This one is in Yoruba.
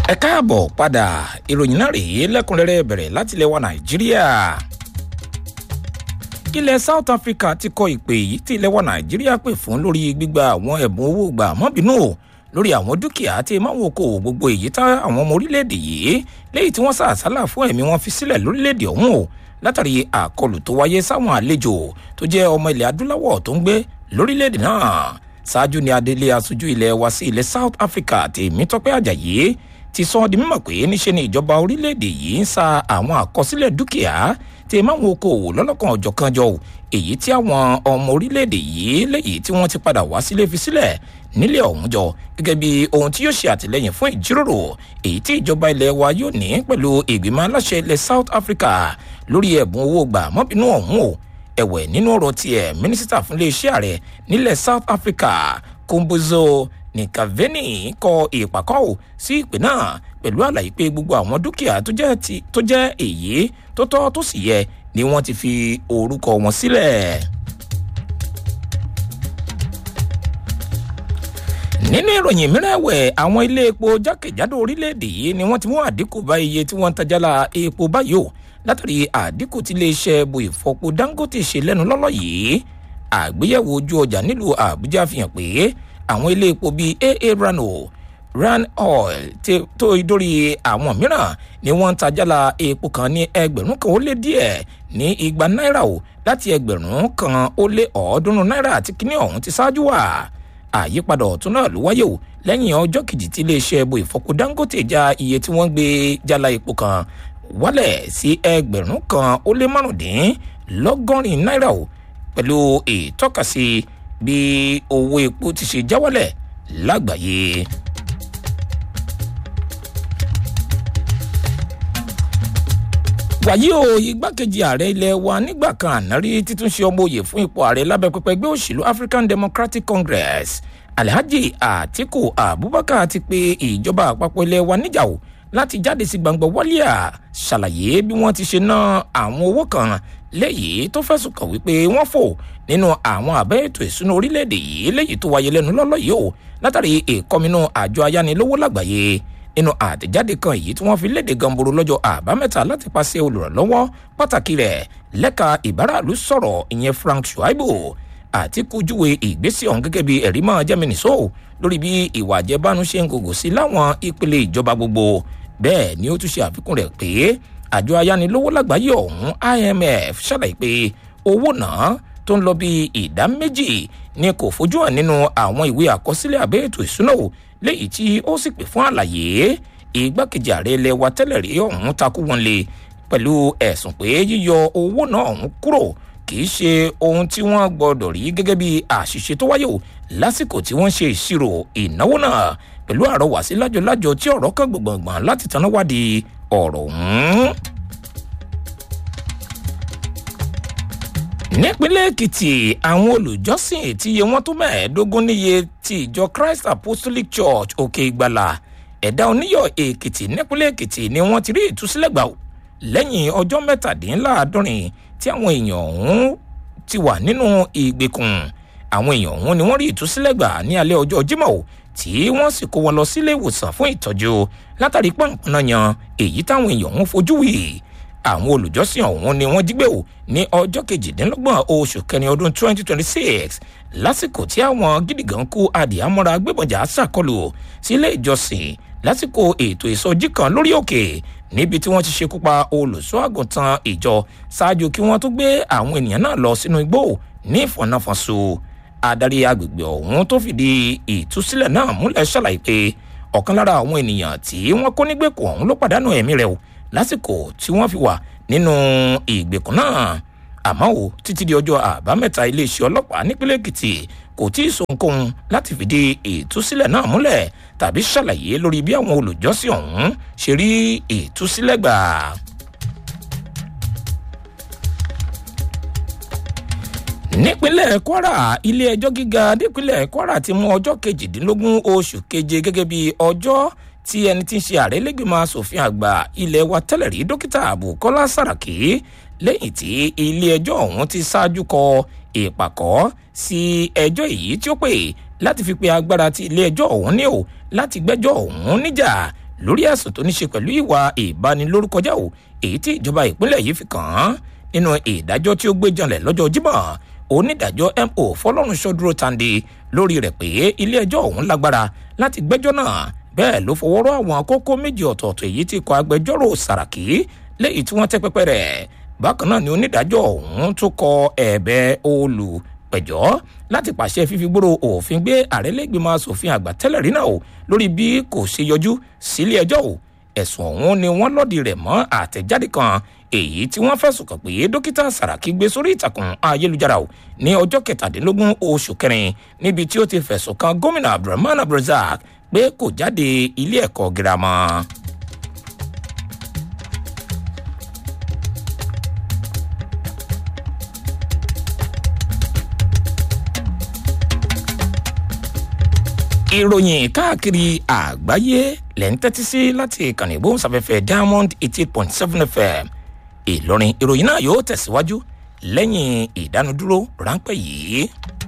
ẹ káàbọ̀ padà ìròyìn náà rèé lẹ́kùnrẹ́rẹ́ bẹ̀rẹ̀ láti ilẹ̀ wa nàìjíríà ilẹ̀ south africa ti kọ ìpè yìí tí ilẹ̀ wa nàìjíríà pè fún lórí gbígba àwọn ẹ̀bùn owó gbà mọ́bìnú lórí àwọn dúkìá tí máwọn okòwò gbogbo èyí tá àwọn ọmọ orílẹ̀-èdè yìí léyìí tí wọ́n sàásálà fún ẹ̀mí wọn fi sílẹ̀ lórílẹ̀-èdè ọ̀hún o látàrí àkọlù tó wáyé sáwọn àlejò tó jẹ́ ọmọ ilẹ̀ adúláwọ̀ tó ń gbé lórílẹ̀-èdè náà ṣáájú ni adelé aṣojú ilẹ̀ wa sí ilẹ̀ south africa tèmítọ́pẹ́ àjàyí ti sọ di mímọ̀ pé níṣe ni ìjọba orílẹ̀-èdè yìí ń sa àwọn àkọsílẹ̀ dúkìá tí máwọn okòwò lọ́lọ́kan ọ̀jọ̀kan jọ èyí tí àwọn ọmọ orílẹ̀-èdè yìí léyìí tí wọ́n ti padà wá sílé fi sílẹ̀ nílẹ̀ ọ̀hún jọ gẹ́gẹ́ bí ohun tí yóò ṣe àtìlẹ́yìn fún ìjíròrò èyí tí ìjọba ilẹ̀ wa yóò ní pẹ̀lú ìgbìmọ̀ aláṣẹ ilẹ̀ south africa lórí ẹ̀bùn owó gbà mọ́bìnú ọ̀hún o ẹ̀wẹ̀ nínú ọ̀rọ̀ tiẹ̀ mínísítà fún iléeṣẹ́ ààrẹ nílẹ̀ south africa kombozo nikaveni kọ ìpàkọ́ ò sí ìpè náà pẹ̀lú àlàyé pé gbogbo àwọn dúkìá tó jẹ́ èyí tó tọ́ tó sì yẹ ni wọ́n ti fi orúkọ wọn sílẹ̀. nínú ìròyìn mìíràn ẹ̀wẹ̀ àwọn ilé epo jákèjádò orílẹ̀-èdè yìí ni wọ́n ti mú àdínkù bá iye tí wọ́n ń tajálà epo báyìí o látàrí àdínkù tí iléeṣẹ́ bu ìfọpo dangote ṣe lẹ́nu lọ́lọ́ yìí àgbéyẹ̀wò ojú ọjà nílùú àbújá fi hàn pé àwọn ilé epo bíi aa rano ran oil tó dórí àwọn mìíràn ni wọ́n ń tajálà epo kan ní ẹgbẹ̀rún kan ó lé díẹ̀ ní igba náírà o láti ẹgbẹ̀rún kan ó lé ọ̀ọ́dúnrún náírà àti kíní ọ̀hún ti ṣáájú wà àyípadà ọ̀tún náà ló wáyé o lẹ́yìn ọjọ́ kejì tí iléeṣẹ́ epo ìfọpo dangote já iye tí wọ́n gbé jálá epo kan wálẹ̀ sí ẹgbẹ̀rún kan ó lé márùndínlọ́gọ́rin náírà o pẹ̀lú ìtọ́kasí bí owó epo ti ṣe já wálẹ̀ lágbàáyé. wàyí o igbákejì ààrẹ ilé wa nígbà kan ànárí títún ṣe ọmọ òye fún ipò ààrẹ lábẹ́ pẹpẹ ẹgbẹ́ òṣèlú african democratic congress alhaji atiku abubakar ti pe ìjọba àpapọ̀ ilé wa níjà o láti jáde sí gbangba wálíà ṣàlàyé bí wọ́n ti ṣe ná àwọn owó kan léyìí tó fẹ̀sùn kàn wípé wọ́n fò nínú àwọn àbẹ́ ètò ìsúná orílẹ̀-èdè yìí léyìí tó wáyé lẹ́nu lọ́lọ́ yìí o látàrí ìkọminú àjọ ayánilówó lágbàáyé nínú àtẹ̀jáde kan èyí tí wọ́n fi léde gamboro lọ́jọ́ àbámẹ́ta láti pàṣẹ olùrànlọ́wọ́ pàtàkì rẹ̀ lẹ́ka ìbáraàlú sọ̀rọ̀ ìyẹn frank shuaibu àti kojúwe ìgbésẹ̀ ọ̀hún gẹ́gẹ́ bí ẹ̀rí máa jẹ́ mínísò lórí bí ìwà àjẹbánu ṣe ń gògò sí láwọn ìpele ìjọba gbogbo bẹ́ẹ̀ ni ó tún ṣe àfikún rẹ̀ pé àjọ ayánilówó lágbàáyé ọ̀hún imf ṣàlàyé pé owó náà tó ń lọ bí ìdá méjì ni kò fojú hàn nínú àwọn ìwé àkọsílẹ̀ àbẹ́ ètò ìsúná léyìí tí ó sì pè fún àlàyé ìgbákejì ààrẹ ilẹ̀ wa tẹ́lẹ̀ rí ọ̀hún takú wọn lé pẹ̀lú ẹ̀sùn pé yíyọ owó náà ọ̀hún kúrò kì í ṣe ohun tí wọ́n gbọ́dọ̀ rí gẹ́gẹ́ bí àṣìṣe tó wáyé o lásìkò tí wọ́n ṣe ìṣirò ìnáwó náà pẹ̀lú àrọwà sí lájọlájọ tí ọ̀rọ̀ kan gbọ̀ngbọ̀ngbọ̀n láti tanná wádìí ọ̀rọ̀ ọ̀hún. nípínlẹ̀ èkìtì àwọn olùjọ́sìn tí iye wọn tó mẹ́ẹ̀ẹ́dógún níye ti ìjọ christ apostolic church òkè ìgbàlà ẹ̀dá oníyọ̀ èkìtì nípínlẹ̀ èkìtì ni wọ́n ti rí ìtúsílẹ̀ gbà lẹ́yìn ọjọ́ mẹ́tàdínláàádọ́rin tí àwọn èèyàn ọ̀hún ti wà nínú ìgbèkùn àwọn èèyàn ọ̀hún ni wọ́n rí ìtúsílẹ̀ gbà ní alẹ́ ọjọ́ jímọ̀ tí wọ́n sì kó wọn lọ sílé ìwòsàn fún ìtọ́jú látàrí pọ̀npọ̀nà yan èyí táwọn èèyàn ọ̀hún fojú wì àwọn olùjọ́sìn ọ̀hún ni wọ́n jígbé o ní ọjọ́ kejìdínlọ́gbọ̀n oṣù kẹrin ọdún 2026 lásìkò tí àwọn gídígàn kú adìyàmọ́ra gbébọ̀jà ṣàkọlù sílé ìjọsìn lásìkò ètò ìsọjí kan lórí òkè níbi tí wọ́n ti ṣekú pa olùṣọ́ àgùntàn ìjọ ṣáájú kí wọ́n tó gbé àwọn ènìyàn náà lọ sínú igbó ní ìfọ̀nàfọ̀nso adarí agbègbè ọ̀hún tó fìdí ìtúsílẹ̀ náà múlẹ̀ ṣàlàyé pé ọ̀kan lára àwọn ènìyàn tí wọ́n kó nígbèkùn ọ̀hún ló pàdánù ẹ̀mí rẹ̀ o lásìkò tí wọ́n fi wà nínú ìgbèkùn náà àmọ́ o títí di ọjọ́ àbámẹ́ta iléeṣẹ́ ọlọ́pàá nípínlẹ̀ èkìtì kò tí ì sohunkóhun láti fìdí ìtúsílẹ̀ náà múlẹ̀ tàbí ṣàlàyé lórí bí àwọn olùjọ́sìn ọ̀hún ṣe rí ìtúsílẹ̀ gbà. nípínlẹ̀ kwara ilé-ẹjọ́ gíga nípínlẹ̀ kwara ti mú ọjọ́ kejìdínlógún oṣù keje gẹ́gẹ́ bí ọjọ́ tí ẹni tí ń ṣe ààrẹ lẹ́gbẹ̀mọ asòfin àgbà ilé wa tẹ́lẹ̀ rí dókítà bukola saraki lẹ́yìn tí ilé-ẹjọ́ ọ̀hún ti ṣáájú kọ ìpàkọ́ sí ẹjọ́ èyí tí ó pè láti fi pe agbára tí ilé-ẹjọ́ ọ̀hún ní o láti gbẹ́jọ́ ọ̀hún níjà lórí ẹ̀sùn tó ní ṣe pẹ̀lú ìwà ìbanilórúkọjá o èyí tí ìjọba ìpínlẹ̀ yìí fi kàn án nínú ìdájọ́ tí ó gbé janlẹ̀ lọ́jọ́ jímọ̀ onídàájọ́ mo fọlọ́runṣọ́ dúró tande lórí rẹ̀ pé ilé-ẹjọ́ ọ̀hún lágbára láti gbẹ́jọ́ náà bẹ́ẹ̀ ló fọwọ́rọ́ àwọn kókó méjì ọ̀tọ̀ọ̀tọ̀ èyí tí kọ agbẹjọ́rò sàràkí lẹ́yìn tí wọ́n tẹ́ pẹ́pẹ́ rẹ̀ bákan náà ni onídàájọ́ ọ̀hún tó kọ ẹ̀bẹ̀ olùpẹ̀jọ́ láti pàṣẹ fífi gbòòrò òfin gbé àrẹ́lẹ́gbẹ̀mọ asòfin àgbà tẹ́lẹ̀ rí náà o lórí bí kò ṣe yọjú sílé ẹjọ́ o ẹ̀sùn ọ̀hún ni wọ́n lọ́ọ̀dì rẹ̀ mọ́ àtẹ̀jáde kan èyí tí wọ́n fẹ̀sùn kàn pé dókítà sàràkí gbé sórí ìtàkùn ayélujára o ní ọjọ́ kẹtàdínlógún oṣù kẹrin níbi tí ó ti fẹ̀sùn kan gómìnà abdulrahman abdulrasaq pé kò jáde ilé ẹ̀kọ́ girama. ìròyìn káàkiri àgbáyé lẹ́ ń tẹ́tí sí láti ìkànnì ìgbóhùnsáfẹ́fẹ́ diamond eighty eight point seven fm ìlọrin ìròyìn náà yóò tẹ̀síwájú lẹ́yìn ìdánudúró ráńpẹ́ yìí.